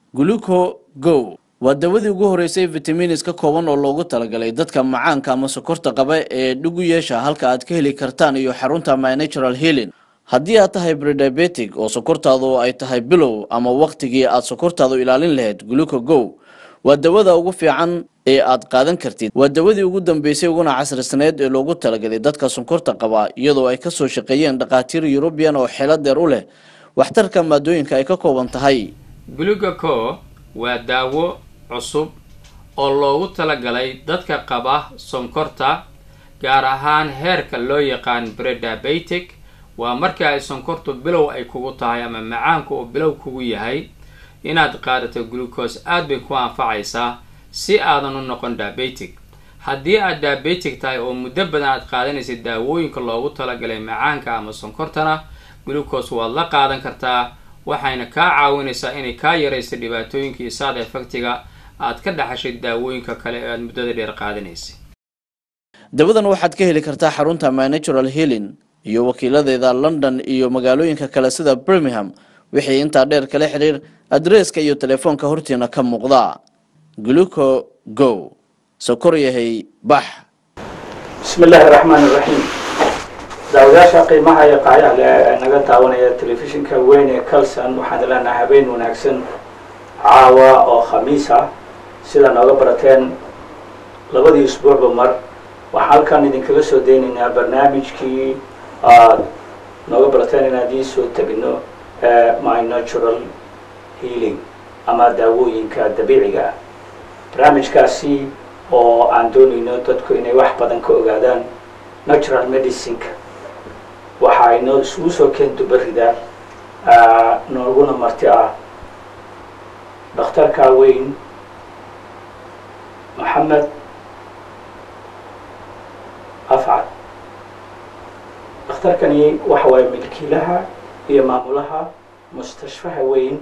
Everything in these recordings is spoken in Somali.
gluco go waa dawadii ugu horeysay vitaminis ka kooban oo loogu talagalay dadka macaanka ama sokorta qaba ee dhugu yeesha halka aad ka heli kartaan iyo xarunta my natural healing haddii aad tahay brediabetic oo sokortaadu ay tahay bilow ama wakhtigii aad sokortaadu ilaalin lahayd gluco go waa dawada ugu fiican ee aad qaadan kartid waa dawadii ugu dambeysay uguna casrisaneed ee loogu talagalay dadka sonkorta qaba iyadoo ay kasoo shaqeeyeen dhakhaatiir yurubiyan oo xeelo deer u leh waxtarka maadooyinka ay ka kooban tahay glugaco waa daawo cusub oo loogu talagalay dadka qaba sonkorta gaar ahaan heerka loo yaqaan brediabetic waa markii ay sonkortu bilow ay kugu tahay ama macaanku uu bilow kugu yahay inaad qaadato glucose aad bay ku anfacaysaa si aadan u noqon diabetic haddii aad diabetic tahay oo muddo badan aad qaadanaysid daawooyinka loogu talagalay macaanka ama sonkortana glucose waad la qaadan kartaa waxayna kaa caawinaysaa inay kaa yaraysa dhibaatooyinka iyo saad efectiga aad ka dhaxashay daawooyinka kale ee aad muddada dheer qaadanaysay dawadan waxaad ka heli kartaa xarunta my natural healing iyo wakiiladeeda london iyo magaalooyinka kale sida birmingham wixii intaa dheer kala xiriir adreeska iyo telefoonka hortiina ka muuqda gluco go sokor yahay bax bismi illaahi raxmaan iraxiim daawadayaasha qiimaha iyo qaayaha le ee naga daawanaya telefishinka weyn ee calson waxaan leenahay habeen wanaagsan caawa oo khamiis ah sida nooga barateen labadii isbuucba mar waxaan halkan idinkaga soo deynaynaa barnaamijkii aad nooga barateen inaan idiin soo tegino my natural healing ama daawooyinka dabiiciga ah barnaamijkaasi oo aan doonayno dadku inay wax badan ka ogaadaan natural medicineka waxa ay noo isugu soo keento berida nooguna marti ah dhakhtarka weyn maxamed afcad dhakhtarkani waxa waaye milkiilaha iyo maamulaha mustashfaha weyn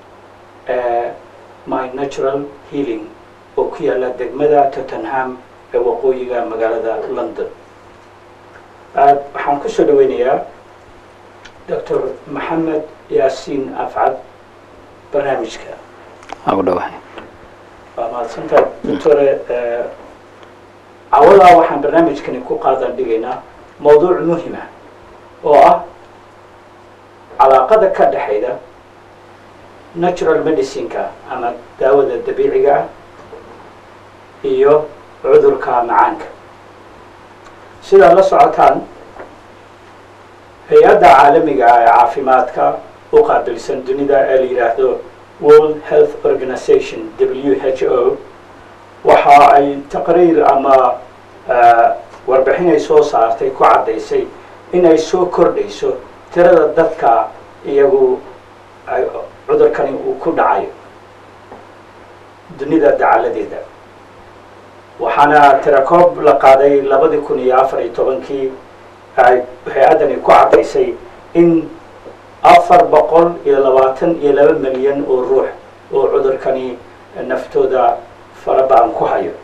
my natural healing oo ku yaalla degmada tottenham ee waqooyiga magaalada london waxaan kusoo dhaweynayaa doctor maxamed yaasiin afcad barnaamijka ugu dhawahay waa mahadsantaha doctore cawadaa waxaan barnaamijkani ku qaadan dhigaynaa mawduuc muhima oo ah calaaqada ka dhexayda natural medicineka ama daawada dabiiciga ah iyo cudurka macaanka sidaad la socotaan hay-adda caalamiga ah ee caafimaadka u qaabilsan dunida ee la yidhaahdo world health organization w h o waxa ay taqriir ama warbixin ay soo saartay ku caddaysay in ay soo kordhayso tirada dadka iyagu cudurkani uu ku dhacayo dunida dacaladeeda waxaana tirakoob la qaaday labadii kun iyo afar iyo tobankii ay hay-addani ku caddaysay in afar boqol iyo labaatan iyo laba milyan oo ruux oo cudurkani naftooda farabaan ku hayo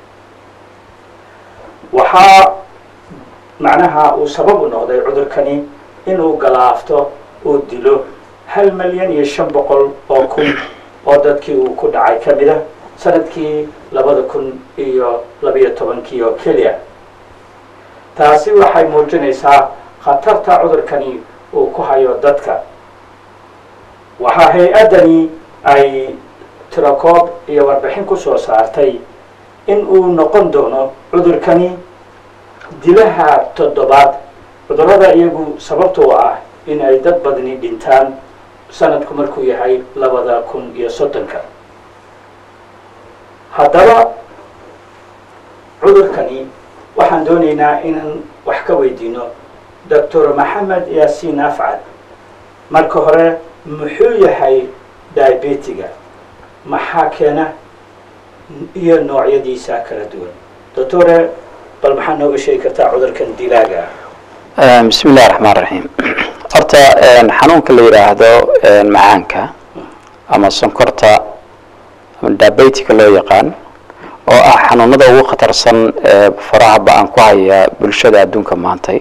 waxaa macnaha uu sabab u noqday cudurkani inuu galaafto oo dilo hal milyan iyo shan boqol oo kun oo dadkii uu ku dhacay ka mid a sanadkii labada kun iyo labayo tobankii oo keliya taasi waxay muujinaysaa khatarta cudurkani uu ku hayo dadka waxaa hay-addani ay tirakoob iyo warbixin ku soo saartay in uu noqon doono cudurkani dilaha toddobaad cudurrada iyagu sababta u ah in ay dad badni dhintaan sanadku markuu yahay labada kun iyo soddonka haddaba cudurkani waxaan doonaynaa inaan wax ka weydiino doctor maxamed yaasiin afcad marka hore muxuu yahay diabetiga maxaa keena iyo noocyadiisa kala duwan doctore bal maxaa nooga sheegi kartaa cudurkan dilaaga ah bismi illahi raxmaan raxiim horta xanuunka la yidhaahdo macaanka ama sonkorta ama diabetica loo yaqaan oo ah xanuunada ugu khatarsan ee faraha ba-an ku haya bulshada adduunka maantay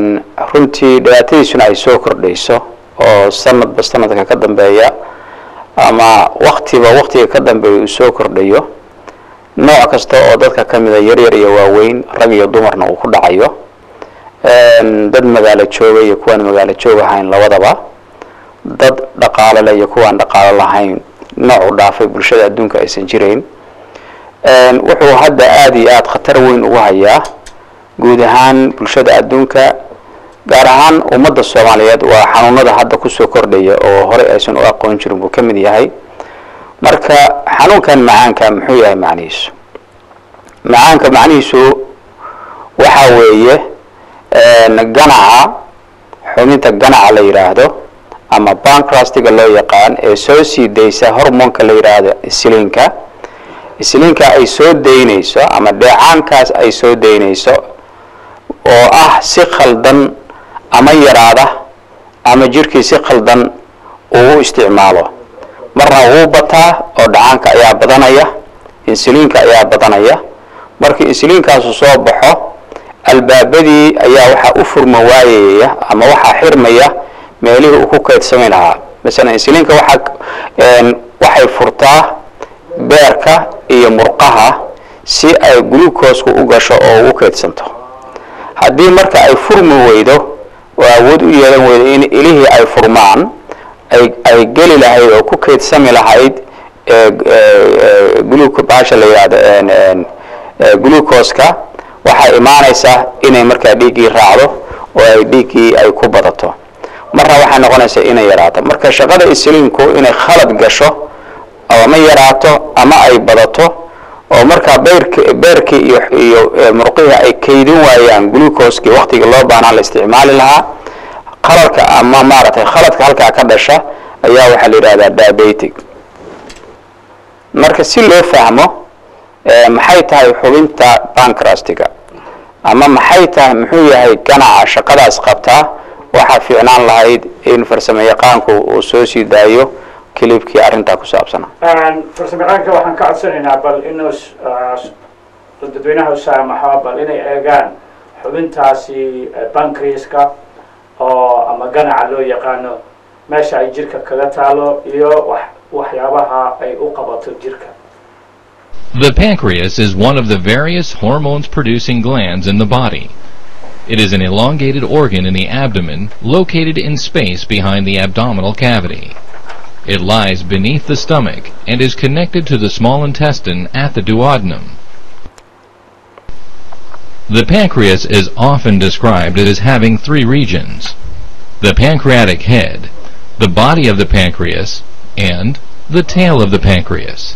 runtii dhibaatadiisuna ay soo kordhayso oo sanadba sanadka ka dambeeya ama waktiba waktiga ka dambeeya uu soo kordhayo nooc kasta oo dadka ka mida yaryar iyo waaweyn rag iyo dumarna uu ku dhacayo dad magaalo jooga iyo kuwaan magaalo joog ahayn labadaba dad dhaqaalo leh iyo kuwaan dhaqaalo lahayn nooc u dhaafay bulshada adduunka aysan jirayn wuxuu hadda aada iyo aada khatar weyn ugu hayaa guud ahaan bulshada adduunka gaar ahaan ummadda soomaaliyeed waa xanuunada hadda kusoo kordhaya oo horey aysan u aqoon jirin buu ka mid yahay marka xanuunkan macaanka muxuu yahay macnihiisu macaanka macnihiisu waxa weeye ganaca xubinta ganaca la yidhaahdo ama bancrustiga loo yaqaan ee soo sii daysa hormoonka la yidhaahdo isliinka isliinka ay soo daynayso ama dheecaankaas ay soo daynayso oo ah si khaldan ama yaraada ama jirkii si khaldan uu u isticmaalo marna wuu bataa oo dhacaanka ayaa badanaya insiliinka ayaa badanaya markii insiliinkaasu soo baxo albaabadii ayaa waxaa u furma waayaya ama waxaa xirmaya meelihii uu ku kaydsami lahaa masalan insiliinka waxaa waxay furtaa beerka iyo murqaha si ay glucosku u gasho oo ugu kaydsanto haddii marka ay furmi weydo oo awood u yeelan weydo in ilihii ay furmaan ay ay geli lahayd oo ku kaydsami lahayd baasha la yihahdo glucoska waxay imaanaysaa inay markaa dhiiggii raacdo oo ay dhiiggii ay ku badato marna waxay noqonaysaa inay yaraato marka shaqada isliinku inay khalad gasho ama yaraato ama ay badato oo markaa beerk beerkii iyo iyo murqihii ay kaydin waayaan glucoskii waktigii loo baahnaa la isticmaali lahaa qalalka ama maaragtay khaladka halkaa ka dhasha ayaa waxaa la yidhahdaa diabetic marka si loo fahmo maxay tahay xubinta bancrustiga ama maxay tahay muxuu yahay ganaca shaqadaas qabtaa waxaa fiicnaan lahayd in farsamo yaqaanku uu soo sii daayo kilibkii arrintaa ku saabsana farsamayaqaanka waxaan ka codsanaynaa bal inuu dadweynaha usaamaxo bal inay eegaan xubintaasi bancreaska oo ama ganaca loo yaqaano meesha ay jirka kaga taalo iyo wax waxyaabaha ay u qabato jirka The pancreas is one of the various hormones producing glands in the body. It is an elongated organ in the abdomen located in space behind the abdominal cavity. It lies beneath the stomach and is connected to the small intestine at the duodenum. The pancreas is often described as having three regions. The pancreatic head, the body of the pancreas, and the tail of the pancreas.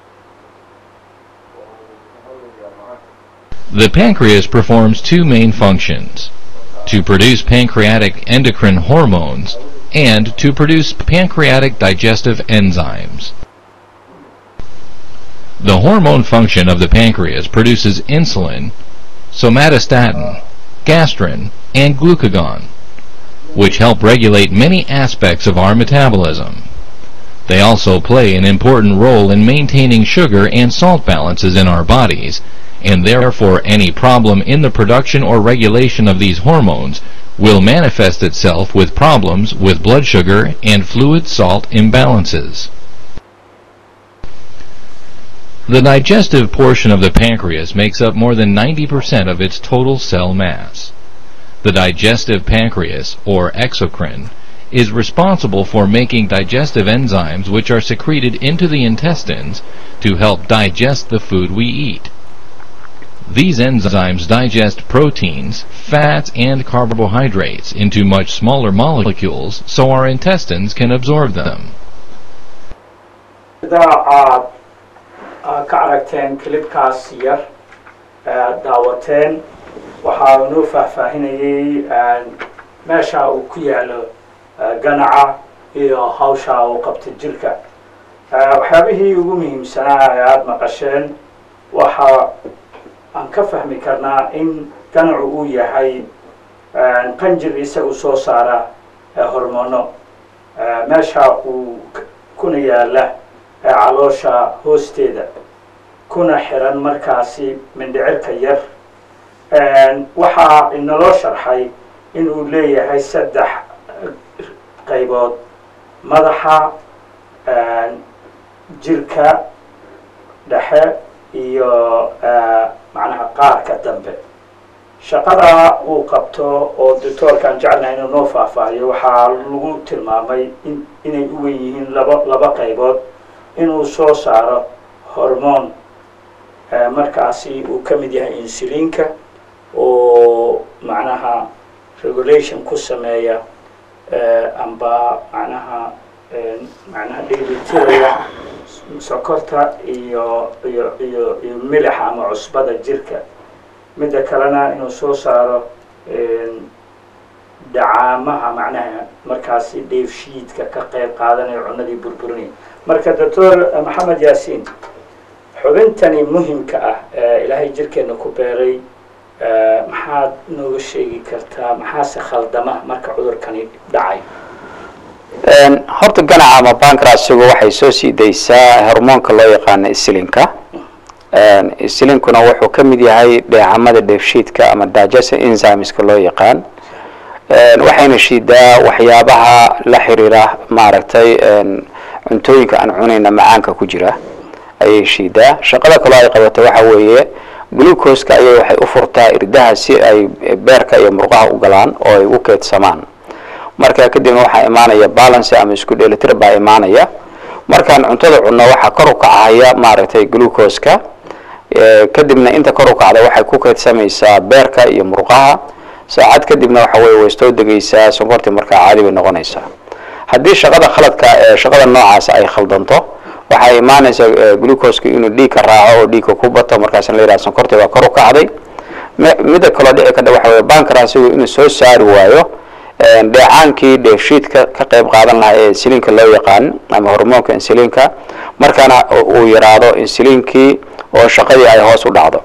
The pancreas performs two main functions, to produce pancreatic endocrine hormones and to produce pancreatic digestive enzymes. The hormone function of the pancreas produces insulin, somatostatin, gastrin, and glucagon, which help regulate many aspects of our metabolism. They also play an important role in maintaining sugar and salt balances in our bodies, and therefore any problem in the production or regulation of these hormones will manifest itself with problems with blood sugar and fluid salt imbalances. The digestive portion of the pancreas makes up more than 90% of its total cell mass. The digestive pancreas, or exocrine, is responsible for making digestive enzymes which are secreted into the intestines to help digest the food we eat. These enzymes digest proteins, fats, and carbohydrates into much smaller molecules so our intestines can absorb them. sida aad aad ka aragteen kilibkaas yar aad daawateen waxaa inoo faahfaahinayay meesha uu ku yaalo ganaca iyo hawsha uu qabta jirka waxyaabihii ugu muhiimsanaa ee aada maqasheen waxa aan ka fahmi karnaa in ganacu uu yahay qanjir isagu soo saara hormono meesha uu kuna yaala caloosha hoosteeda kuna xiran markaasi mindhicirka yar waxaa inaloo sharxay inuu leeyahay saddex qaybood madaxa jirka dhexe iyo macnaha qaarka dambe shaqada uu qabto oo doctoorkaan jecelnahay inuu noo faahfaahiyo waxaa lagu tilmaamay in inay u wen yihiin laba laba qaybood inuu soo saaro hormoon markaasi uu ka mid yahay insuliinka oo macnaha regulation ku sameeya amba macnaha macnaha dheelitiraya sokorta iyo iyo iyo iyo milixa ama cusbada jirka midda kalena inuu soo saaro dacaamaha macnaha markaasi dheefshiidka ka qayb qaadanayo cunadii burburinaya marka doctor maxamed yaasiin xubintani muhimka ah ee ilaahay jirkeena ku beeray maxaad nooga sheegi kartaa maxaase khaldama marka cudurkani dhacay horta ganaca ama bankrasigu waxay soo sii daysaa hormoonka loo yaqaano islinka islinkuna wuxuu ka mid yahay dheecamada dheefshiidka ama digestion enzymeska loo yaqaan waxayna shiidaa waxyaabaha la xiriira maaragtay cuntooyinka aan cunayna macaanka ku jira ayay shiidaa shaqada kaloo ay qabato waxa weeye glucoska ayay waxay u furtaa irdaha si ay beerka iyo murqaha u galaan oo ay u keedsamaan marka kadibna waxaa imaanaya balance ama isku dheelitir baa imaanaya markaan cuntada cunno waxaa kor u kacaya maaragtay glucoska kadibna inta kor u kacda waxay ku keedsamaysaa beerka iyo murqaha saacad kadibna waxa weye way soo degaysaa sonkortii markaa caadi bay noqonaysaa haddii shaqada khaladka ee shaqada noocaas ay khaldanto waxay imaanaysaa glucoska inuu dhiigka raaco oo dhiigka ku bato markaasna la yidhaha sonkortii baa kor u kacday midda kaloo dhici kadha waxa weye bankrasigu inuu soo saari waayo dheecaankii dheefshiidka ka qayb qaadan lahaa ee insuliinka loo yaqaan ama hormoonka insuliinka markaana uu yaraado insuliinkii oo shaqadii ay hoos u dhacdo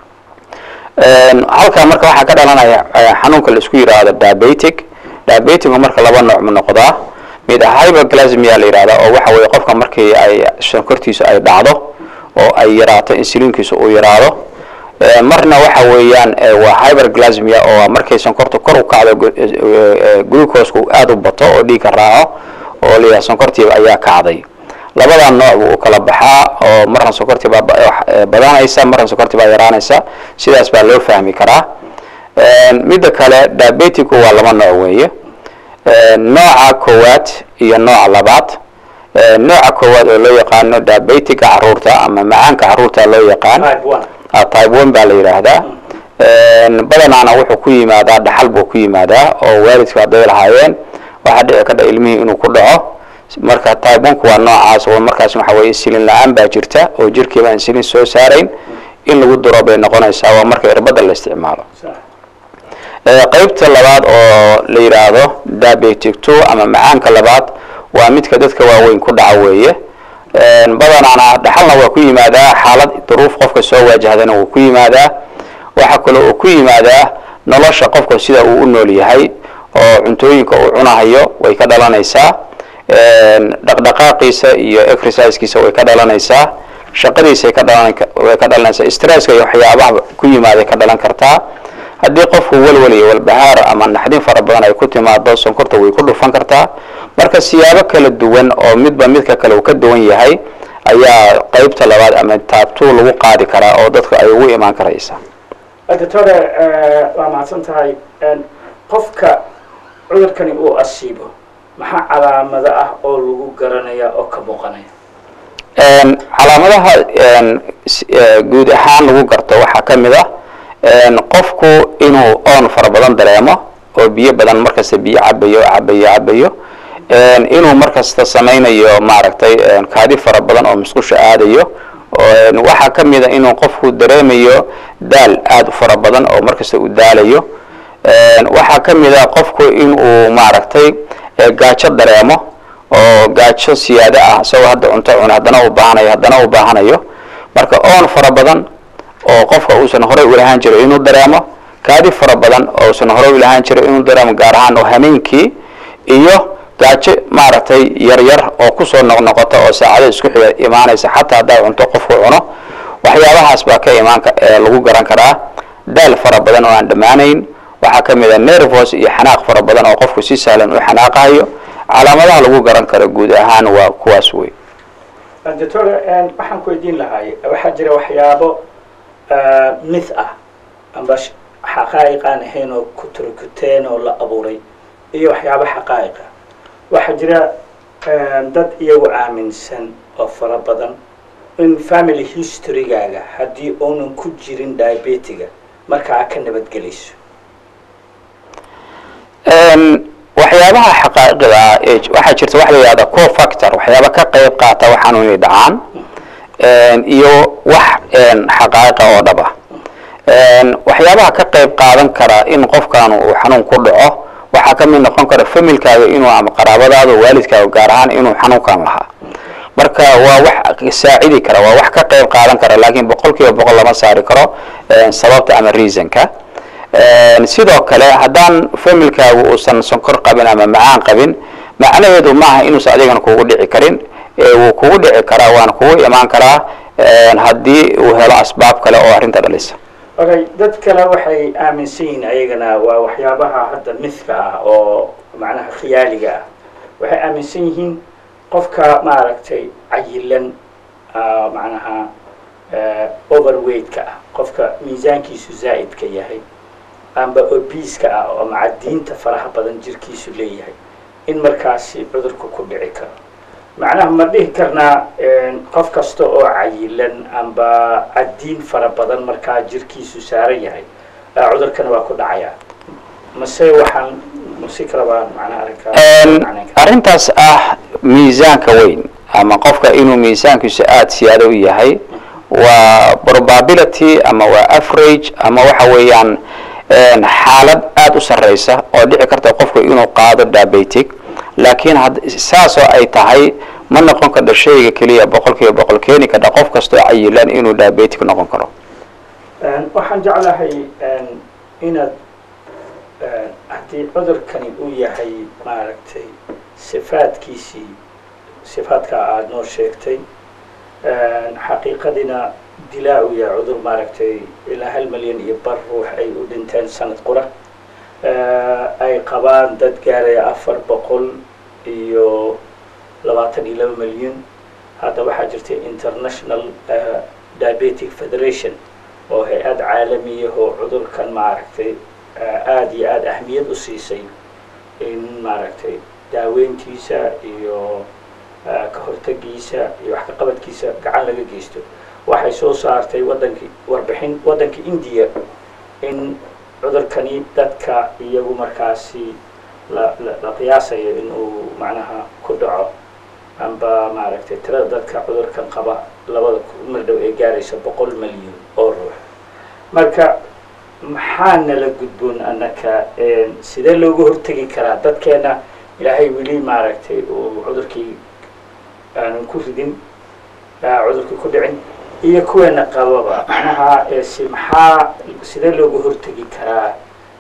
halkaa marka waxaa ka dhalanaya xanuunka la isku yidhaahdo diabetic diabeticku marka laba nooc mu noqdaa mid hyperglasmia la yidhahda oo waxa weye qofka markii ay sonkortiisu ay dhacdo oo ay yaraato insuliinkiisu uu yaraado marna waxa weeyaan waa hyperglasmia oo markay sonkorta kor u kacdo glucosku aada u bato oo dhiigka raaco oo la yidhaha sonkortiiba ayaa kacday labadaa nooc buu u kala baxaa oo marna sonkortii baa badanaysa marna sonkortii baa yaraanaysa sidaas baa loo fahmi karaa midda kale diabeticku waa laba nooc weeye nooca koowaad iyo nooca labaad nooca koowaad oo loo yaqaano diabetica caruurta ama macaanka caruurta loo yaqaan type one baa la yidhaahdaa badanaana wuxuu ku yimaadaa dhaxal buu ku yimaadaa oo waalidku hadday lahaayeen waxaa dhici kadha ilmihii inuu ku dhaco marka type one-ku waa noocaas oo markaas waxa weye insulin la-aan baa jirta oo jirkiiba insulin soo saarayn in lagu duro bay noqonaysaa waa marka irbadda la isticmaalo qaybta labaad oo la yidhaahdo diabetic two ama macaanka labaad waa midka dadka waaweyn ku dhaca weeye badanaana dhaxalna waa ku yimaadaa xaalad duruuf qofka soo waajahdana wuu ku yimaadaa waxaa kaloo uu ku yimaadaa nolosha qofka sida uu u nool yahay oo cuntooyinka uu cunahayo way ka dhalanaysaa dhaqdhaqaaqiisa iyo exercisekiisa way ka dhalanaysaa shaqadiisay ka dhalan way ka dhalanaysaa stresska iyo waxyaabaha ku yimaaday ka dhalan kartaa haddii qofku walwal iyo walbahaar ama naxdin fara badan ay ku timaado sonkorta way ku dhufan kartaa marka siyaabo kala duwan oo midba midka kale uu ka duwan yahay ayaa qaybta labaad ama taabtuu lagu qaadi karaa oo dadka ay ugu imaan karaysa doctore waa mahadsan tahay qofka cudurkani uu asiibo maxaa calaamado ah oo lagu garanaya oo ka muuqanaya calaamadaha guud ahaan lagu garto waxaa ka mid ah qofku inuu oon fara badan dareemo oo biyo badan markasta biyo cabayo cabayo cabayo inuu markasta samaynayo maaragtay kaadi fara badan oo musqusha aadayo waxaa ka mid a inuu qofku dareemayo daal aada u fara badan oo markasta uu daalayo waxaa ka mid a qofku inuu maaragtay gaajo dareemo oo gaajo siyaado ah isagoo hadda cunto cuna haddana uu baahanayo haddana uu baahanayo marka oon fara badan oo qofka uusan horey u lahaan jiray inuu dareemo kaadi fara badan oo uusan horey u lahaan jiray inuu dareemo gaar ahaan oo hameenkii iyo gaajo maaragtay yaryar oo kusoo noqnoqota oo saacado isku xiga imaanaysa xataa haddaa cunto qofku cuno waxyaabahaas baa ka imaan lagu garan karaa daal fara badan oo aan dhammaanayn waxaa ka mid a nervos iyo xanaaq fara badan oo qofku si sahlan u xanaaqayo calaamadaha lagu garan karo guud ahaan waa kuwaas wey doctor waxaan ku weydiin lahay waxaa jira waxyaabo mith ah amba xaqaa'iq aan ahayn oo ku turkuteen oo la abuuray iyo waxyaabo xaqaa'iqa waxaa jira dad iyagu aaminsan oo fara badan in family historygaaga haddii uunan ku jirin diabetiga markaa ka nabadgelayso waxyaabaha xaqaa'iqda ah ee waxaa jirta waxa la yihahda co factor waxyaaba ka qayb qaata waxaan inay dhacaan iyo wax xaqaa'iqa oo dhab ah waxyaabaha ka qayb qaadan kara in qofkan uu xanuun ku dhaco waxaa ka mid noqon kara familkaaga inuu ama qaraabadaada waalidkaaga gaar ahaan inuu xanuunkan lahaa marka waa wax saacidi kara waa wax ka qayb qaadan kara laakiin boqol kiiba boqol lama saari karo sababta ama reasonka sidoo kale haddaan familkaagu uusan sonkor qabin ama macaan qabin macnaheedu maaha inuusan adigana kugu dhici karin wuu kugu dhici karaa waana kugu imaan karaa haddii uu helo asbaab kale oo arrinta dhalisa okay dad kale waxay aaminsan yihiin ayagana waa waxyaabaha hadda mithka ah oo macnaha khiyaaliga ah waxay aaminsan yihiin qofka maaragtay cayilan macnaha overweight-ka ah qofka miisaankiisu zaa'idka yahay amba obiiska ah oo macadiinta faraha badan jirkiisu leeyahay in markaasi cudurka ku dhici karo macnaha ma dhihi karnaa qof kasta oo cayilan amba cadiin fara badan markaa jirkiisu saaran yahay cudurkana waa ku dhacayaa mase waxaan masi kalabaa macnaha arrinkaa arrintaas ah miisaanka weyn ama qofka inuu miisaankiisu aada siyaado u yahay waa probability ama waa average ama waxa weeyaan xaalad aada u sarreysa oo dhici karta qofku inuu qaado diabetic laakiin saasoo ay tahay ma noqon karto shayga keliya boqol kiiba boqol keeni karta qof kastoo cayilan inuu diabetic noqon karo waxaan jeclahay inaad haddii cudurkani uu yahay maaragtay sifaadkiisii sifaadka aada noo sheegtay xaqiiqadina dilaa uu yahay cudur maaragtay ilaa hal milyan iyo bar ruux ay u dhinteen sanad qura ay qabaan dad gaaraya afar boqol iyo labaatan iyo laba milyan hadda waxaa jirta international diabetic federation oo hay-ad caalamiya oo cudurkan maaragtay aada iyo aada ahmiyad u siisay in maaragtay daaweyntiisa iyo ka hortagiisa iyo wax ka qabadkiisa gacan laga geysto waxay soo saartay wadankii warbixin waddanka indiya in cudurkani dadka iyagu markaasi la la qiyaasayo in uu macnaha ku dhaco amba maaragtay tirada dadka cudurkan qaba labada mar dhow ee gaaraysa boqol milyan oo ruux marka maxaa nala gudboon annaka sidee looga hortegi karaa dadkeena ilaahay weli maaragtay uu cudurkii aanan ku ridin cudurkii ku dhicin iyo kuweena qababa macnaha si maxaa sidee looga hortegi karaa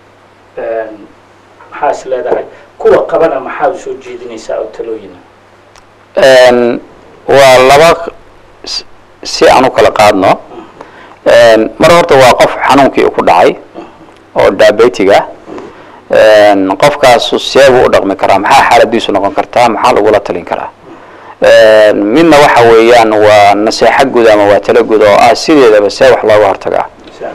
maxaa is leedahay kuwa qabana maxaa u soo jeedinaysaa oo talooyina waa laba si aan u kala qaadno mar horta waa qof xanuunkii ku dhacay oo diabetiga qofkaasu seebuu u dhaqmi karaa maxaa xaaladiisu noqon kartaa maxaa lagula talin karaa midna waxa weeyaan waa naseexo guud ama waa talo guud oo ah sideedaba see wax looga hortagaa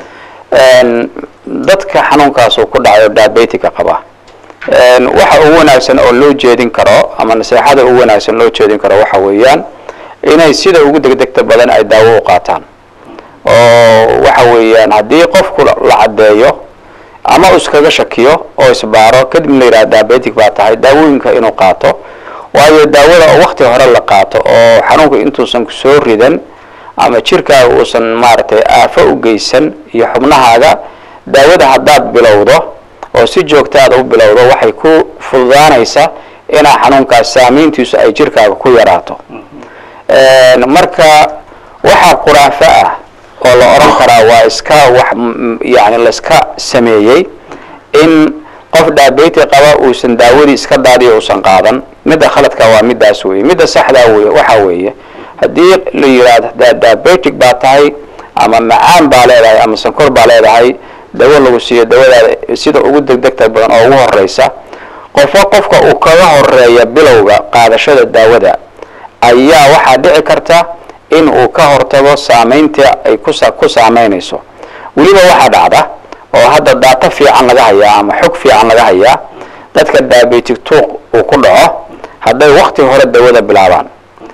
dadka xanuunkaas uu ku dhacayo diabetica qaba waxa ugu wanaagsan oo loo jeedin karo ama naseexada ugu wanaagsan loo jeedin karo waxa weeyaan inay sida ugu degdegta badan ay daawo u qaataan oo waxa weeyaan haddii qofku la caddeeyo ama uu iskaga shakiyo oo isbaaro kadibna la yidhaha diabetic baa tahay daawooyinka inuu qaato waayo daawada oo wakti hore la qaato oo xanuunka intuusan kusoo ridan ama jirkaaga uusan maaragtay aafo u geysan iyo xubnahaaga daawada haddaad bilowdo oo si joogtaada u bilowdo waxay ku fududaanaysa inaa xanuunkaas saamayntiisu ay jirkaaga ku yaraato marka waxaa quraafo ah oo la odhan karaa waa iska wax yani laiska sameeyey in qof diabeti qaba uusan daawadii iska daadiyo uusan qaadan midda khaladka waa middaas weeye midda saxdaa wey waxa weeye haddii la yidhaahdo diabetic baa tahay ama macaan baa leedahay ama sankor baa leedahay dawo lagu siiyo dawadaada sida ugu degdegta badan oo ugu horeysa qofo qofka uu kaga horeeya bilowga qaadashada daawada ayaa waxaa dhici karta in uu ka hortago saameynta ay kusa ku saameynayso weliba waxaa dhacda oo hadda daato fiican laga hayaa ama xog fiican laga hayaa dadka diabetic tuuq uu ku dhaco hadday wakti hore dawada bilaabaan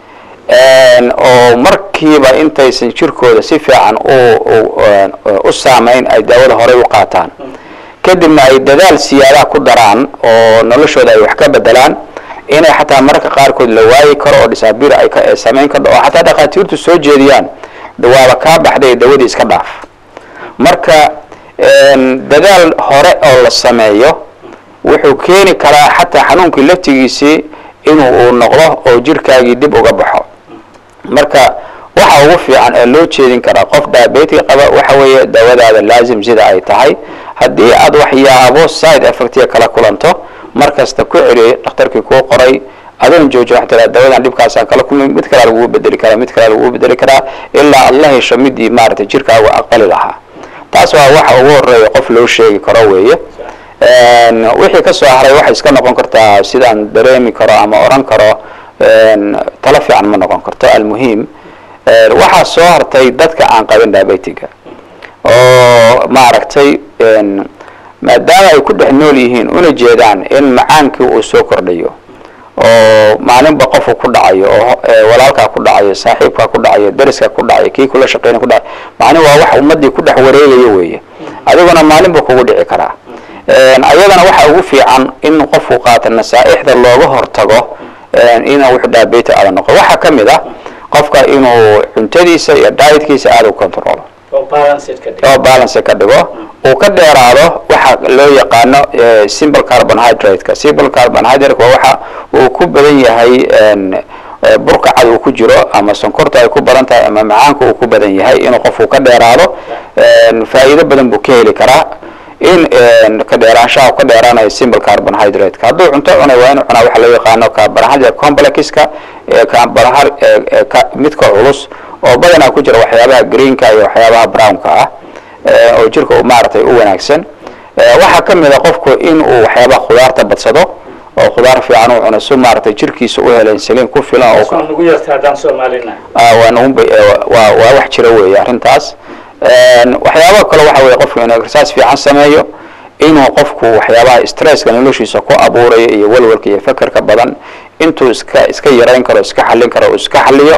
oo markiiba intaysan jirkooda si fiican u saameyn ay daawada horey u qaataan kadibna ay dadaal siyaadaha ku daraan oo noloshooda ay wax ka bedelaan inay xataa mararka qaarkood la waayi karo oo dhisaabir ay samayn kardho oo xataa dhakhaatiirtu soo jeediyaan waaba kaa baxday dawadii iska dhaaf marka dadaal hore oo la sameeyo wuxuu keeni karaa xataa xanuunkii laftigiisii inuu uu noqdo oo jirkaagii dib uga baxo marka waxa ugu fiican ee loo jeedin karaa qof diabetic qaba waxa weeye dawadaada laazim sida ay tahay haddii aad waxyaabo side effectiga kala kulanto mar kasta ku celiy dhakhtarkii kuu qoray adoon jooji wax tiraa dawadan dhibkaasaan kala kulmay mid kalea lagugu bedeli karaa mid kalea lagugu bedeli karaa ilaa aad la hesho midii maaragtay jirkaagu aqbali lahaa taas waa waxa ugu horeeya qof loo sheegi karo weeye wixii ka soo haray waxay iska noqon kartaa sidaan dareemi karo ama oran karo talo fiican ma noqon karto almuhiim waxaa soo hartay dadka aan qabin diabetiga oo maaragtay maadaama ay ku dhex nool yihiin una jeedaan in macaankii uu soo kordhayo oo maalinba qofku ku dhacayo oo walaalkaa ku dhacayo saaxiibkaa ku dhacayo dariska ku dhacayo kii kula shaqeynay ku dhacayo macni waa wax ummadii ku dhex wareegayo weeye adiguna maalinba kugu dhici karaa ayadana waxa ugu fiican in qofku qaata nasaaixda looga hortago inuu wux diabeti aada noqo waxaa ka mid ah qofka inuu cuntadiisa iyo dietkiisa aada u controlo oo balance ka dhigo uu ka dheeraado waxa loo yaqaano simple carbonhydrate-ka simple carbonhydrate waa waxa uu ku badan yahay burka cad uu ku jiro ama sonkorta ay ku badan tahay ama macaanka uu ku badan yahay inuu qofku ka dheeraado faa'iido badan buu ka heli karaa in ka dheeraanshaha ka dheeraanayo simple carbonhydrate-ka hadduu cunto cunay waa inuu cunaa waxa loo yaqaano carbonhydrate complexka midka culus oo badanaa ku jira waxyaabaha greenka iyo waxyaabaha brownka ah oo jirka maaragtay u wanaagsan waxaa ka mid a qofku in uu waxyaabaha khudaarta badsado oo khudaar fiican uu cuno si maaragtay jirkiisa u helo insulin ku filan oo waa wax jira weeye arrintaas waxyaabaha kale waxa weye qofku inuu exercise fiican sameeyo inuu qofku waxyaabaha stresska noloshiisa ku abuurayo iyo walwalka iyo fekerka badan intuu iska iska yarayn karo iska xallin karo uu iska xalliyo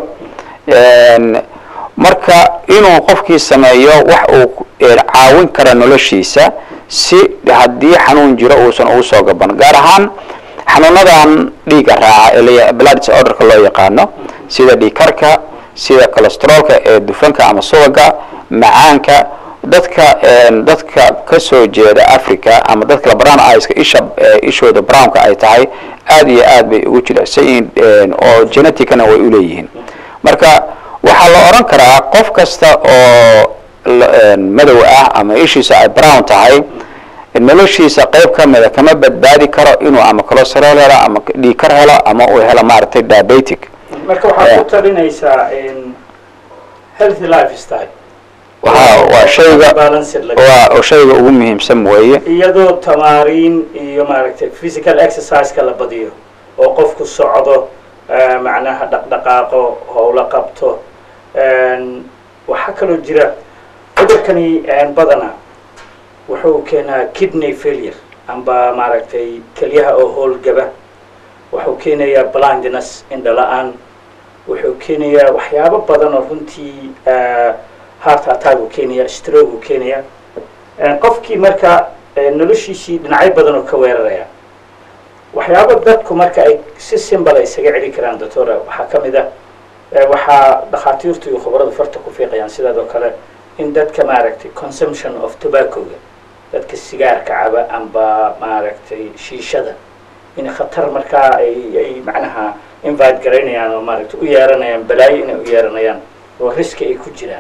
marka inuu qofkii sameeyo wax uu caawin kara noloshiisa si haddii xanuun jiro uusan ugu soo gaban gaar ahaan xanuunadan dhiigga raaca ee blood disorderka loo yaqaano sida dhiigkarka sida cholesteroolka ee dufanka ama subaga macaanka dadka dadka ka soo jeeda africa ama dadka brown iska isha ishooda brownka ay tahay aad iyo aad bay ugu jilicsan yihiin oo geneticana way uleeyihiin marka waxaa la odhan karaa qof kasta oo madow ah ama ishiisa ay brown tahay noloshiisa qayb ka mida kama badbaadi karo inuu ama cholesterool helo ama dhiigkar helo ama uu helo maaragtay diabetic marka waxaad ku talinaysaa healthy life style waa waa shayga waa shayga ugu muhiimsan weeye iyadoo tamaariin iyo maaragtay physical exercise-ka la badiyo oo qofku socdo macnaha dhaqdhaqaaqo howlo qabto waxaa kaloo jira cudurkani badana wuxuu keenaa kidney failure amba maaragtay kelyaha oo howlgaba wuxuu keenayaa blindness indhala-aan wuxuu keenayaa waxyaabo badan oo runtii heart attack uu keenaya stroke uu keenaya qofkii marka noloshiisii dhinacyo badan oo ka weeraraya waxyaabo dadku marka ay si simbal ay isaga celi karaan doctora waxaa ka mid ah waxaa dhakhaatiirtu iyo khubaradu farta ku fiiqayaan sidaas oo kale in dadka maaragtay consumption of tobaccoga dadka sigaarka caba amba maaragtay shiishada in khatar markaa ay ay macnaha invite garaynayaan oo maaragtay u yeeranayaan balaayo inay u yeeranayaan oo riski ay ku jiraan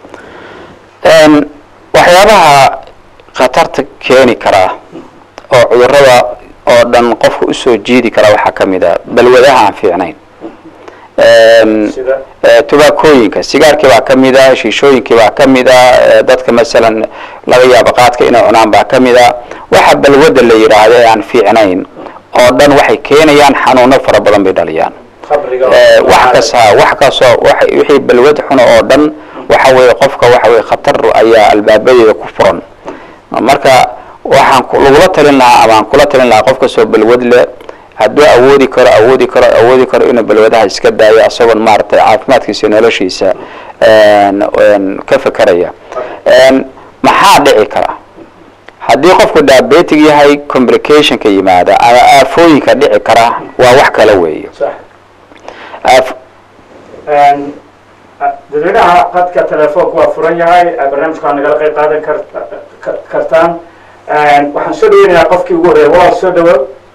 waxyaabaha khatarta keeni karaa oo cudurada oo dhan qofka usoo jiidi kara waxaa ka mid a balwadaha aan fiicnayn sida tubaakooyinka sigaarkii baa ka mid a shiishooyinkii baa ka mid a dadka masalan laga yaabo qaadka inay cunaan baa ka mid a waxa balwada la yidhaahdo ee aan fiicnayn oo dhan waxay keenayaan xanuuno fara badan bay dhaliyaan khamriga Eh, wax kas ha wax kasoo wax wixii balwad xuno oo dhan waxa weeye qofka waxa weye khatar ayaa albaabadeeda ku furan marka waxaan ku- lagula talin lahaa ama aan kula talin lahaa qof kastoo balwad leh hadduu awoodi karo awoodi karo awoodi karo inuu balwadaha iska daayo isagoon maaragtay caafimaadkiisa iyo noloshiisa een, een, ka fekeraya Een, maxaa dhici kara haddii qofku diabetic yahay complicationka yimaada ama aafooyinka dhici kara waa wax kale weeye sax Aaf- Een, a- dadweynaha qadka telefoonka waa furan yahay eh, barnaamijka waa nagala qayb qaadan kar- ka- kartaan Een, waxaan soo dhaweynayaa qofkii ugu horreeya walaal soo dhawo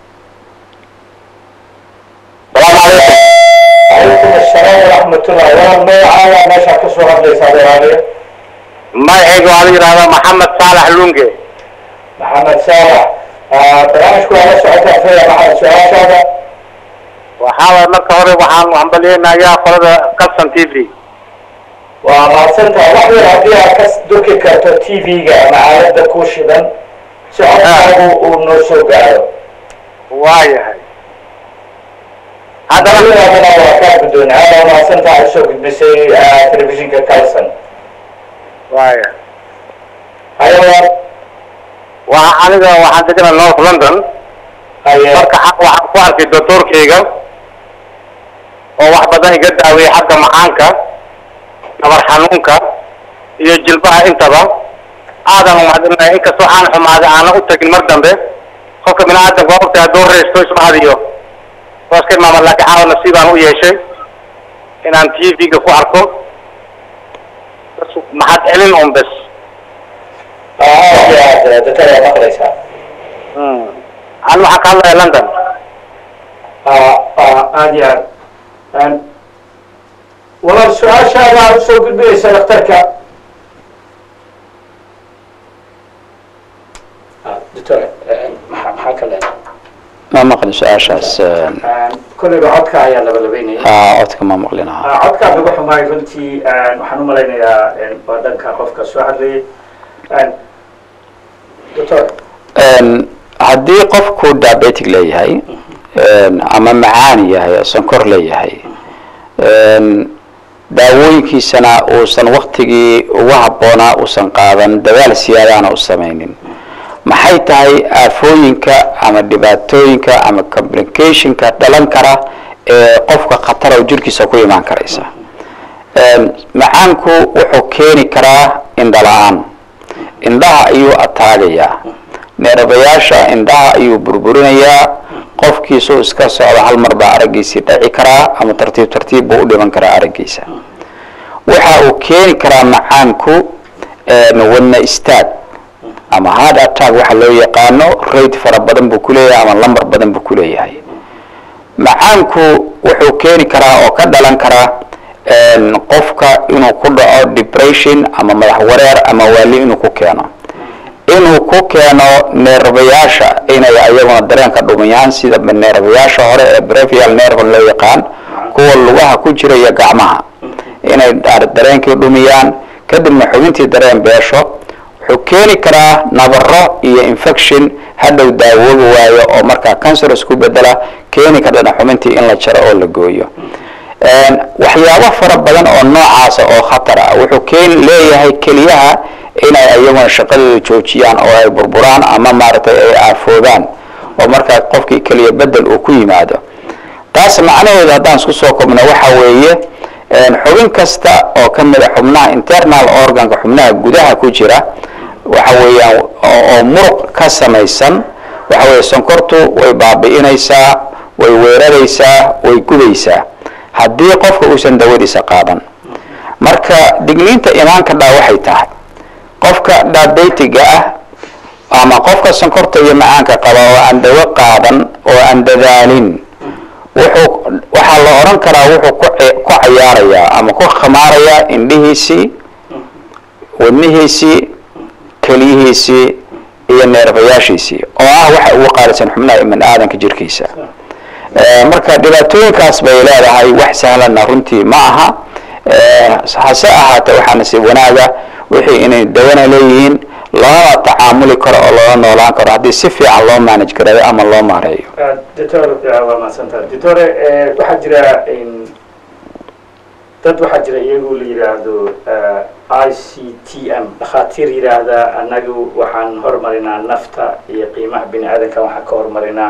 calaykum assalaam waraxmatullah walaal magacaaga meeshaa ka soo hadlaysaa walaaliya magacayga waxaa la yidhahdaa maxamed saalax lunge maxamed saalax Ah, barnaamijku waa la socotaa faya maxamed su-aashaada waxaa waay marka hore waxaan hambalyeynayaa qolada calson t v waa mahadsantaha wax yar haddii aad ka durki karto t v-ga ama aalada ku shidan si codkaagu uu noo soo gaaro waayahay haddana haddana waa kaa guddoon aada waa mahadsantaha ay soo gudbisay ah, telefishinka calson waayahay hayawa waa aniga waxaan deganaa north london haye marka xa- waxaan ku arkay doctorkayga oo wax badan iga daaweeyey xagga macaanka nabar xanuunka iyo jilbaha intaba aadan umahadinaya inkastoo aan xumaaday aanan u tagin mar dambe qofka biniaadamka waa ogtahay hadduu reysto ismahadiyo waa iska imaama laakiin caawa nasiibaan u yeeshay inaan t v-ga ku arko bas mahad celin un bes aad iyo aad dadka waa maqlaysaa an waxaan ka hadlaya london Ah, ah, aad iyo aad Een, walaal su-aashaada aad usoo gudbinaysa dhakhtarka Ah, doctor eh, maxaa maxaa ka leedahay ma maqlin su-aashaas een, kolleyba codka ayaa labalabeynaya aa, codka ma maqlin aha Ah, codkaa lagu xumaay runtii een, waxaan u malaynayaa een, waa dhanka qofka soo hadlayay Een, doctor Een, haddii qofku diabetic leeyahay een, ama macaan yahay sonkor leeyahay een, daawooyinkiisana uusan waktigii ugu habboonaa uusan qaadan dadaal siyaadaana u samaynin maxay tahay aafooyinka ama dhibaatooyinka ama complicationka dhalan kara ee qofka khatara oo jirkiisa ku imaan karaysa Een, macaanku wuxuu keeni karaa indhala-aan indhaha ayuu ataagayaa neerabayaasha indhaha ayuu burburinayaa qofkiisuu iska socdo hal mar baa araggiisii dhaci karaa ama tartiib tartiib buu u dhiman karaa araggiisa waxa uu keeni karaa macaanku een, wadna istaag ama hard attack waxa loo yaqaano rate fara badan buu ku leeyahay ama lambar badan buu ku leeyahay macaanku wuxuu keeni karaa oo ka dhalan karaa een, qofka inuu ku dhaco depression ama madax wareer ama waali inuu ku keeno inuu ku keeno neerbayaasha inay ayaguna dareenka dhumiyaan sida neerbayaasha hore ee brevial nervan loo yaqaan kuwa lugaha ku jira iyo gacmaha inay dar- dareenkii dhumiyaan kadibna xubintii dareen beesho wuxuu keeni karaa nabaro iyo infection hadhow daawoobi waayo oo markaa cancer isku bedela keeni kardhana xubintii in la jaro oo la gooyo Een, waxyaabo fara badan oo noocaasa oo khatar ah wuxuu keen leeyahay keliyaha inay ayaguna shaqadooda joojiyaan oo ay burburaan ama maaragtay ay aafoobaan oo markaa qofkii keliya bedel uu ku yimaado taas macnaheedu haddaan isku soo kobno waxa weeye een, xubin kasta oo ka mid a xubnaha internal organka xubnaha gudaha ku jira waxa weeyaan oo oo muruq ka samaysan waxa weeye sonkortu way baabi'inaysaa way weeraraysaa way gubeysaa haddii qofka uusan dawadiisa qaadan marka digniinta imaanka dhaa waxay tahay qofka diabetiga ah ama qofka sonkorta iyo macaanka qaba oo aan dawo qaadan oo aan dadaalin wuxuu waxaa la oran karaa wuxuu ku ci- ku cayaarayaa ama ku khamaarayaa indhihiisii wadnihiisii keliyihiisii iyo neerbayaashiisii oo ah waxa ugu qaalisan xubnaha ibn aadanka jirkiisa Eh, marka dhibaatooyinkaas bay leedahay wax sahlanna runtii ma aha Eh, hase ahaatee waxaa nasiib wanaaga wixii inay dawana leeyihiin lama tacaamuli karo oo loola noolaan karo haddii si fiican loo manage gareeyo ama loo maareeyo doctor waa mahadsantaha doctore waxaa jira dad waxaa jira iyagu la yidhaahdo i c t m dhakhaatiir yidhaahda annagu waxaan hormarinaa nafta iyo qiimaha bini aadanka waxaan ka hormarinaa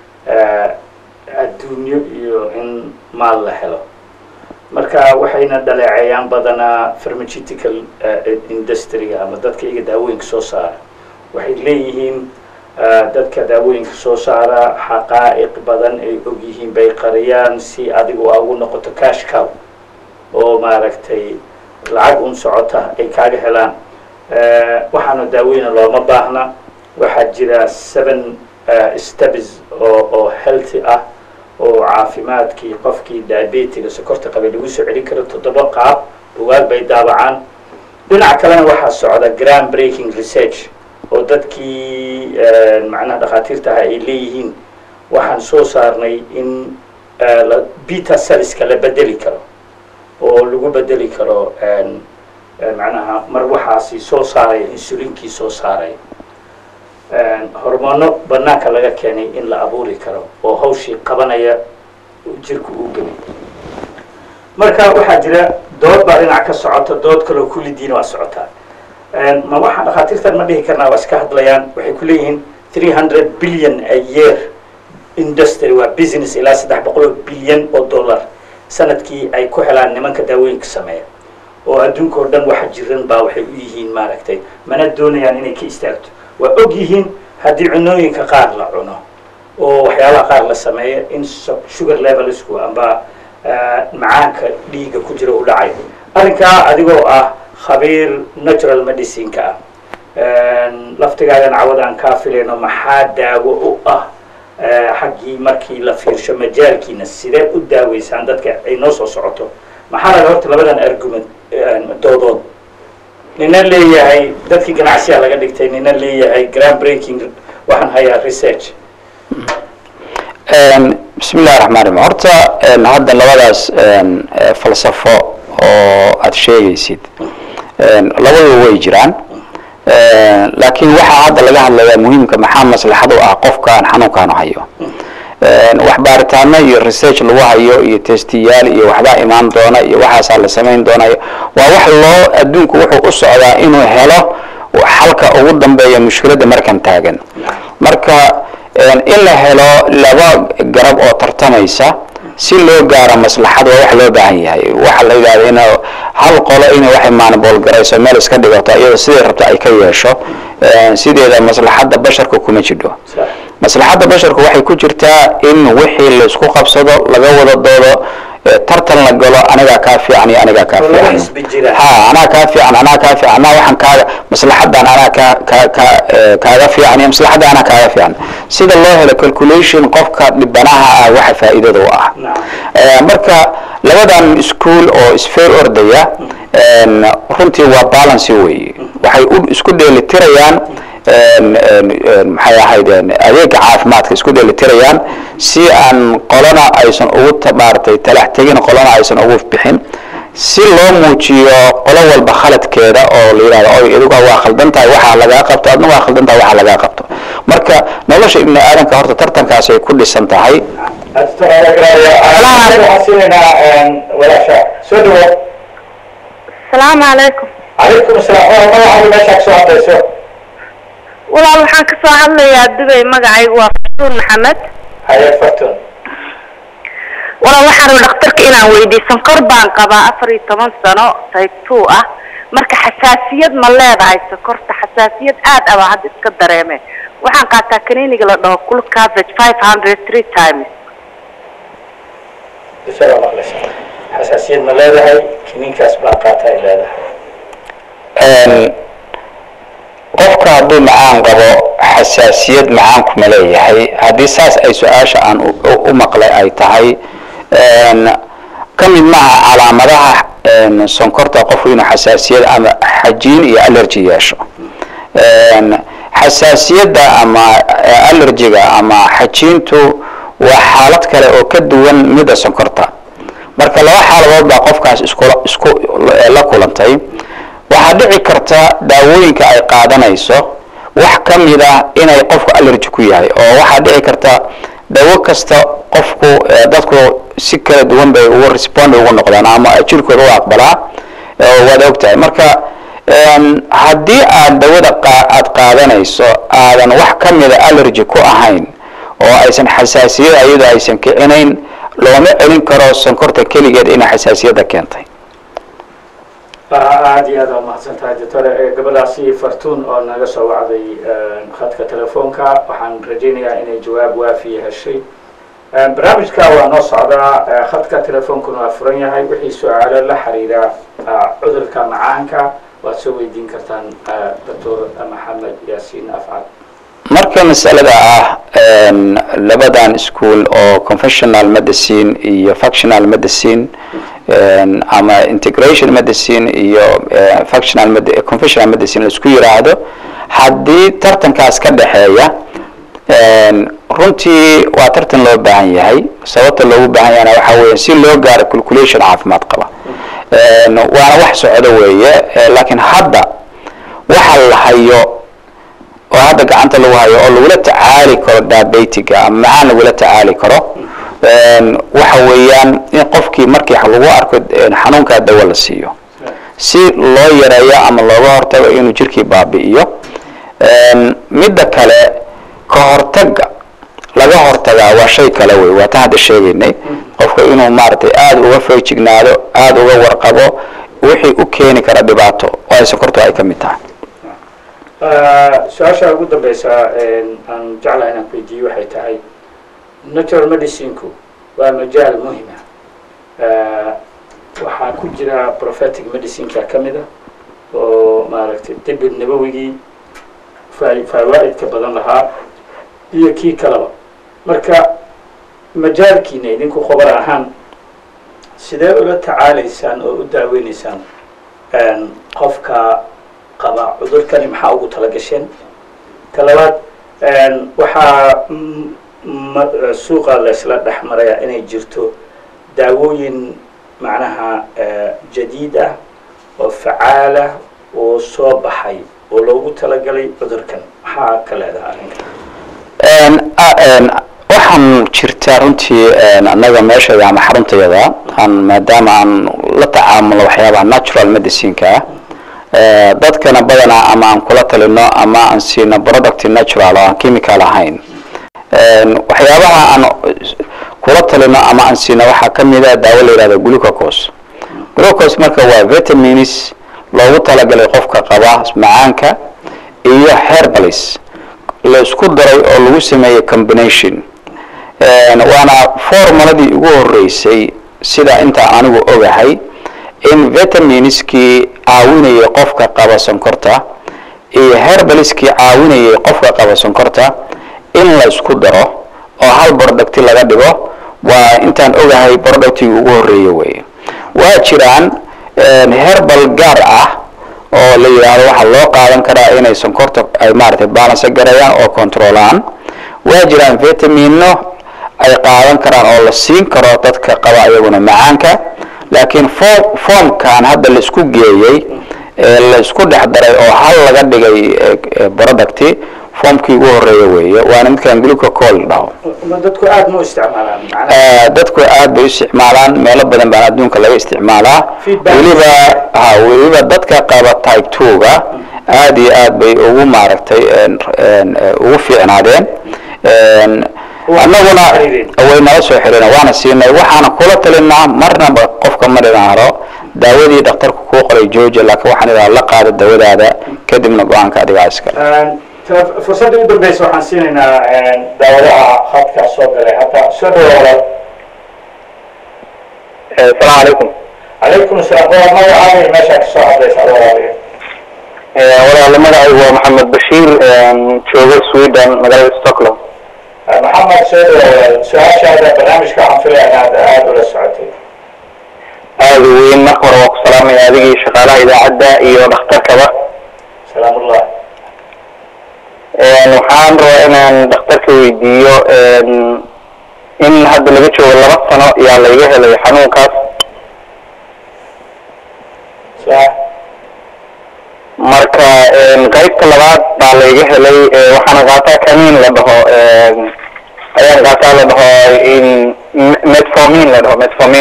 adduunyo iyo in maal la helo marka waxayna dhaleeceeyaan badanaa pharmaceutical industryga ama dadka iyaga daawooyinka soo saara waxay leeyihiin dadka daawooyinka soo saara xaqaa'iq badan ay og yihiin bay qariyaan si adigu aa ugu noqoto cash cow oo maaragtay lacag un socota ay kaaga helaan waxaana daaweyna looma baahna waxaa jira seven steps oo oo healthy ah oo caafimaadkii qofkii diabetiga sokorta qabay lagu soo celin karo toddoba qaab bugaag bay daabacaan dhinac kalena waxaa socda grand breaking research oo dadkii macnaha dhakhaatiirtaha ay leeyihiin waxaan soo saarnay in beta celliska la bedeli karo oo lagu bedeli karo macnaha mar waxaasi soo saaraya insulinkii soo saaraya hormoono banaanka laga keenay in la abuuri karo oo hawshii qabanaya jirku uu geli marka waxaa jira dood baa dhinac ka socota dood kaloo kulli diin waa socotaa ma waxaa dhakhaatiirtan ma dhihi karnaa waa iska hadlayaan waxay ku leeyihiin three hundred billion a year industry waa business ilaa saddex boqol oo bilyan oo dollar sanadkii ay ku helaan nimanka daawooyinka sameeya oo adduunka oo dhan waxa jiran baa waxay u yihiin maaragtay mana doonayaan inay ka istaagto waa og yihiin haddii cunooyinka qaar la cuno oo waxyaabaha qaar la sameeya in sugar levelsku amba macaanka dhiiga ku jira u dhacay arrinkaa adigoo ah khabiir natural medicineka ah laftigaagan cawadaan kaa filayno maxaa daawo u ah xaggii markii la fiirsho majaalkiina sidee u daaweysaan dadka ay noo soo socoto maxaa laga horta labadan argument doodood nina leeyahay dadkii ganacsiyaa laga dhigtay nina leeyahay grand breaking waxaan hayaa research bismi illahi raxmaan raxiim horta hadda labadaas falsafo oo aada sheegaysid labadu way jiraan laakiin waxaa hadda laga hadlayaa muhiimka maxaa maslaxad u ah qofkaan xanuunkaanu hayo wax baaritaano iyo research lagu hayo iyo testiyaal iyo waxbaa imaan doona iyo waxaasaa la samayn doonayo waa wax loo adduunku wuxuu u socdaa inuu helo xalka ugu dambeeya mushkiladda markan taagan marka in la helo laba garab oo tartamaysa si loo gaaro maslaxad waa wax loo baahan yahay waxa la yidhahda in hal qolo inay waxay maanbool garayso meel iska dhigato iyadoo siday rabto ay ka yeesho sideeda maslaxadda basharka kuma jidho maslaxadda basharku waxay ku jirtaa in wixii laysku qabsado laga wada doodo tartan la galo anigaa kaa fiican iyo anigaa kaa fiican ha anaa kaa fiican anaa kaa fiican anaa waxaan kaaga maslaxadan anaa kaa kaa kaa kaaga fiican iyo maslaxadda anaa kaaga fiican sida loo helo calculation qofka dhibanaha ah waxa faa'iidada u ah marka labadan school oo isfeer ordaya runtii waa balancy weeye waxay u isku dheelitirayaan maxay ahayd adeega caafimaadka isku dheelitirayaan si aan qolana aysan ugu maaragtay talax tegin qolana aysan ugu bixin si loo muujiyo qolo walba khaladkeeda oo la yidhahdo oy idigu waa khaldan tahay waxaa lagaa qabto adna waa khaldan tahay waxaa lagaa qabto marka nolosha ibni aadanka horta tartankaasay ku dhisan tahay soo dhawo asalaamu calaykum calaykum asalaam magacaadu meeshaa kasoo hadlayso walaal waxaan ka soo hadlayaa dubay magacaygu waa fatuun maxamed haye fartun walaal waxaan raba dhakhtarka inaan weydiiyo sonkor baan qabaa afar iyo toban sano type two ah marka xasaasiyad ma leedahay sokorta xasaasiyad aad aba hadda iska dareeme waxaan qaataa kaniiniga la dhaho cool cabbage five hundred three times isaga maqlaysa xasaasiyad ma leedahay kiniinkaas baa qaata ay leedahay qofka hadduu macaan qabo xasaasiyad macaanku ma leeyahay haddii saas ay su-aasha aan u maqlay ay tahay ka mid maaha calaamadaha sonkorta qofku inuu xasaasiyad ama xajiin iyo allergy yeesho xasaasiyadda ama allergiga ama xajiintu waa xaalad kale oo ka duwan midda sonkorta marka laba xaaladood baa qofkaas isku isku la kulantay waxaa dhici karta daawooyinka ay qaadanayso wax ka mid ah inay qofku allergy ku yahay oo waxaa dhici karta dawo kasta qofku eh, dadku si kala duwan bay ugu respond ugu noqdaan ama jirkooda u aqbalaa eh, waad ogtahay marka em, haddii aad dawada qa- aad qaadanayso aadan wax ka mida allergy ku ahayn oo aysan xasaasiyada iyadoo aysan kicinayn looma celin karo sonkorta keligeed inay xasaasiyadda keentay aada iyo aad waa mahadsan tahay doctore Eh, gabadhaasi fartuun oo naga soo wacday eh, khadka telefoonka waxaan rajaynayaa inay jawaab waafiya heshay Eh, barnaamijka waa noo socdaa eh, khadka telefoonkuna waa furan yahay wixii su-aalo la xiriira eh, cudurka macaanka waad soo weydiin kartaan eh, doctor maxamed yaasiin afcad marka masalada ah em, labadan school oo conventional medicine iyo functional medicine em, ama integration medicine iyo eh, functional med- conventional medicine la isku yiraahdo haddii tartankaas ka dhexeeya em, runtii waa tartan loo baahan yahay sababta loogu baahan yahana waxaa weeye si loo gaaro calculation caafimaad qaba Em, waana wax socdo weeye eh, laakiin hadda waxa la hayo oo hadda gacanta lagu hayo oo lagula tacaali karo diabetiga ama macaan lagula tacaali karo Een, waxa weeyaan in qofkii markii lagu arko een, xanuunkaa dawo la siiyo si loo yareeyo ama looga hortago inuu jirkii baabi'iyo Een, midda kale ka hortaga laga hortagaa waa shay kale wey waa ta hadda sheegaynay qofka inuu maaragtay aada uga feejignaado aada uga warqabo wixii u keeni kara dhibaato oo ay sokortu ay ka mid tahay su-aasha ugu dambeysa aan jeclahay inaan ku weydiiyo waxay tahay natural medicinku waa majaal muhima waxaa ku jira prophetic medicineka ka mid a oo maaragtay dibir nabawigii faa- fawaa'idka badan lahaa iyo kii kaleba marka majaalkiina idinku khabar ahaan sidee ula tacaalaysaan oo u daaweynaysaan qofka qaba cudurkani maxaa ugu tala gasheen ta labaad waxaa mm, ma- suuqa laysla dhex marayaa inay jirto daawooyin macnaha eh, jadiid ah oo facaalah oo soo baxay oo loogu talagalay cudurkan maxaa ka leedaha arrinkan Een, a- een, waxaan jirtaa runtii een, annaga meeshayda ama xaruntayada aan maadaama aan la tacaamulo waxyaabaha natural medicineka ah ee, dadkana badanaa ama aan kula talino ama aan siino product natural oo aan chemical ahayn Een, waxyaabaha aan kula talino ama aan siino waxaa ka mid a daawo la yihahdo glucose glucose marka waa vitamins loogu talagalay qofka qaba macaanka iyo herbalis la isku daray oo lagu sameeyey combination Een, waana formuladii ugu horeysay sida inta anigu ogahay in vitaminskii caawinayay qofka qaba sonkorta iyo herbaliskii caawinayay qofka qaba sonkorta in la isku daro oo hal producti laga dhigo waa intaan ogahay productigii ugu horeeye weye waa jiraan een, herbal gaar ah oo la yidhaahdo waxaa loo qaadan karaa inay sonkorta ay maaragtay balance garayaan oo controlaan waa jiraan vitamino ay qaadan karaan oo la siin karo dadka qaba ayaguna macaanka laakiin fo- foomkan hadda la isku geeyey ee la isku dhex daray oo hal laga dhigay eh, eh, producti foomkii ugu horeeya weeye waana midkan glucocol dhaho ma dadku aada ma u isticmaalaan macnaha Eh, dadku aad bay u isticmaalaan meelo badan baan adduunka laga isticmaalaa Feedback. weliba ha weliba dadka qaba type two-ga aad iyo aad bay ugu maaragtay een, een, eh, ugu fiicnaadeen Een, Waa annaguna soo xiriireen. way nala soo xiriireen waana siinay waxaana kula talinaa marnaba qofka ma dhinaaro daawadii dhakhtarku kuu qoray jooja laakiin waxaan idhaha la qaado dawadaada kadibna go-aanka adigaa iskale Te- fursadda u dambeysa waxaan siinaynaa daawadaha khadka soo galay hadda soo dhawaada asalaamu calaykum calaykum asalaam waa magacaaga meeshaa kasoo hadlaysa walaaliya walaalo magacaygu waa maxamed bashiir joogo sweden magaalada stockholm maxamed soo dhawaada su-aashaada barnaamijka waxaan filaya inaad aada ula socotay aada u weyn marka hore waa ku salaamaya adigii shaqaalaha idaacadda iyo dhakhtarkaba salaamullah waxaan rabaa inaan dhakhtarka weydiiyo in hadda laga joogo laba sano yaa layga helay xanuunkaas sax marka qaybta labaad baa layga helay waxaana qaataa kaniin la dhaho ayaan qaataa la dhaho in metformin la dhaho metformin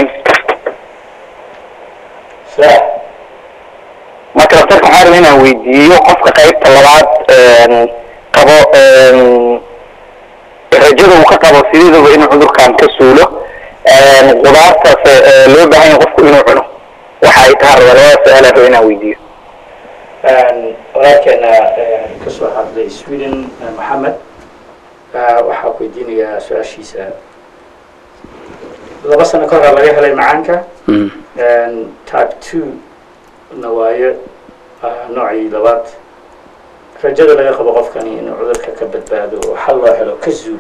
sax marka daktarka waxaa rabay inaan weydiiyo qofka qaybta labaad qabo rajada uu ka qabo sideedaba inuu cudurkan ka suulo qudaartaas loo baahan yahay qofku inuu cuno waxa ay tahay rabaa labada su-aal aan rabay inaan weydiiyo walaalkeena ka soo hadlay sweden maxamed waxaa ku weydiinayaa su-aashiisa laba sano ka hor laga helay macaanka type two na waayo noocii labaad rajada laga qabo qofkani inuu cudurka ka badbaado oo xal loo helo ka zuulo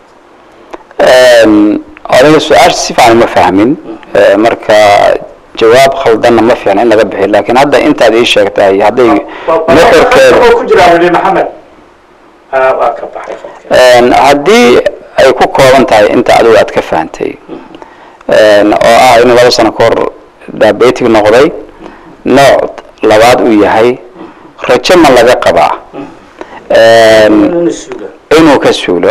aniga su-aasha si fiican ma fahmin marka jawaab khaldanna ma fiicna in laga bixiyo laakiin hadda intaad ii sheegtahay hadday nuxurkeeda oo ku jira weli maxamed waa ka baxay qofka haddii ay ku kooban tahay inta adigu aad ka fahantay oo ah inuu laba sano ka hor diabetic noqday nooc labaad uu yahay rajo ma laga qabaa inuu suulo inuu ka suulo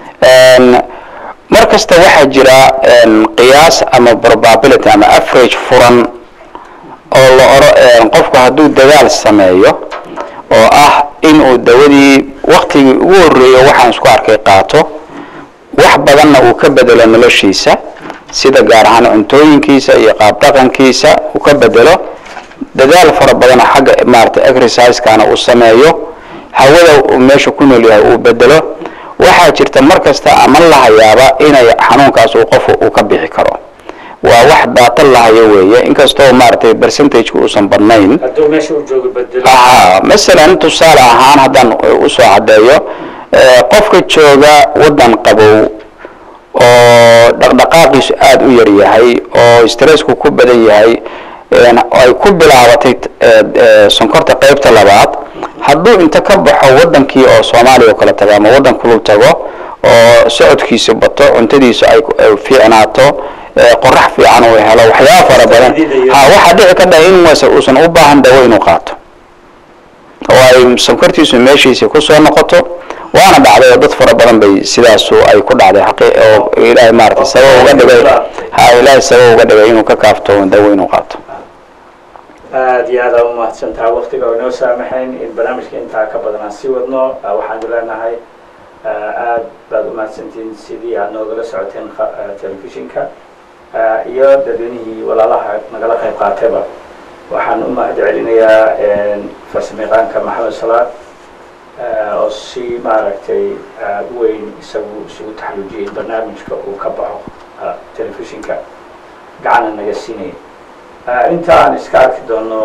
mar kasta waxaa jira qiyaas ama probability ama average furan oo la oro qofku hadduu dadaal sameeyo oo ah inuu dawadii waktigii ugu horreeyo waxaan isku arkay qaato wax badanna uu ka bedelo noloshiisa sida gaar ahaan cuntooyinkiisa iyo qaab dhaqankiisa uu ka bedelo dadaal fara badana xagga maaragtay exerciseskana uu sameeyo hawada uu meesha ku nool yahay uu bedelo waxaa jirta mar kasta ama lahayaaba inay xanuunkaas uu qofku uu ka bixi karo waa wax daata lahayo weeye inkastoo maaragtay percentageka uusan badnayn hadduu meesha uu joogo bedelo aha masalan tusaale ahaan haddaan usoo caddeeyo qofka jooga waddan qabow oo dhaqdhaqaaqiisu aada u yar yahay oo stressku ku badan yahay ay ku bilaabatay sonkorta qaybta labaad hadduu inta ka baxo waddankii oo soomaaliya oo kale tago ama waddan kulul tago oo socodkiisa bato cuntadiisu ay fiicnaato qorax fiican uu helo waxyaaba fara badan ha waxaa dhici ka dhaha in wase uusan u baahan dawo inuu qaato oo ay sonkortiisu meeshiisii kusoo noqoto waana dhacday oo dad fara badan bay sidaasu ay ku dhacday xaqi oo ilaahay maaragtay sabab uga dhigay ha ilaahay sabab uga dhigay inuu ka kaafto dawo inuu qaato aada iyo aada u mahadsantaha waktiga oo inoo saamaxayn in barnaamijka intaa ka badan aan sii wadno waxaanu leenahay aada baad u mahadsantihiin sidii aad noogala socoteen telefishinka iyo dadweynihii walaalaha nagala qayb qaatayba waxaan u mahad celinayaa farsamayaqaanka maxamed salaad oo si maaragtay u weyn isagu isugu taxaluujiyey barnaamijka uu ka baxo telefishinka gacana naga siinaya inta aan iska arki doono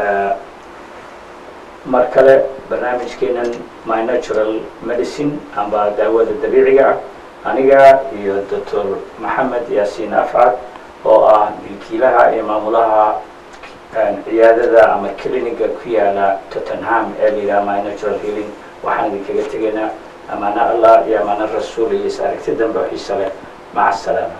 mar kale barnaamijkeenan my natural medicine amba daawada dabiiciga ah aniga iyo doctor maxamed yaasiin afcad oo ah milkiilaha iyo maamulaha ciyaadada ama cliniga ku yaala tottenham ee la yidhaha my natural healing waxaan idinkaga tegaynaa amaano allah iyo amaano rasuul iyo is aragti dambe oo xiisa leh maca asalaama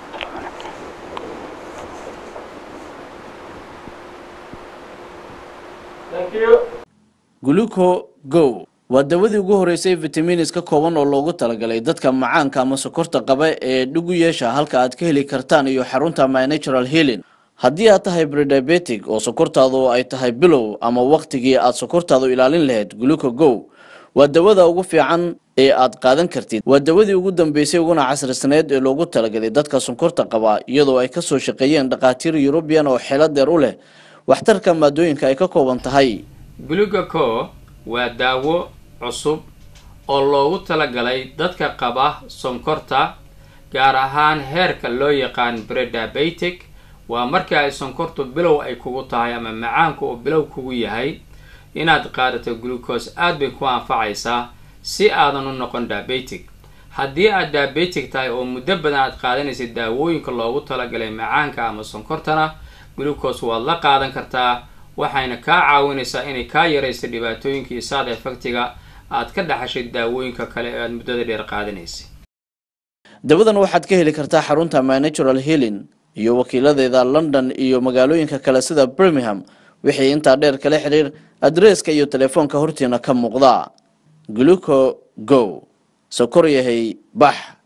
guluco go waa dawadii ugu horeysay vitaminis ka kooban oo loogu talagalay dadka macaanka ama sokorta qaba ee dhugu yeesha halka aad ka heli kartaan iyo xarunta my natural healing haddii aad tahay brediabetic oo sokortaadu ay tahay bilow ama wakhtigii aad sokortaadu ilaalin lahayd guluco go waa dawada ugu fiican ee aad qaadan kartid waa dawadii ugu dambeysay uguna casrisaneed ee loogu talagalay dadka sonkorta qaba iyadoo ay kasoo shaqeeyeen dhakhaatiir yurubiyan oo xeelo deer u leh waxtarka maadooyinka ay ka kooban tahay glugaco waa daawo cusub oo loogu talagalay dadka qaba sonkorta gaar ahaan heerka loo yaqaan brediabetic waa markii ay sonkortu bilow ay kugu tahay ama macaanku uu bilow kugu yahay inaad qaadato glucose aad bay ku anfacaysaa si aadan u noqon diabetic haddii aad diabetic tahay oo muddo badan aad qaadanaysid daawooyinka loogu talagalay macaanka ama sonkortana glucose waad la qaadan kartaa waxayna kaa caawinaysaa inay kaa yaraysa dhibaatooyinkii saad efectiga aad ka dhaxashay daawooyinka kale ee aad muddada dheer qaadanaysay dawadan waxaad ka heli kartaa xarunta my natural healing iyo wakiiladeeda london iyo magaalooyinka kale sida birmingham wixii intaa dheer kala xiriir adreeska iyo telefoonka hortiina ka muuqda gluco go sokor yahay bax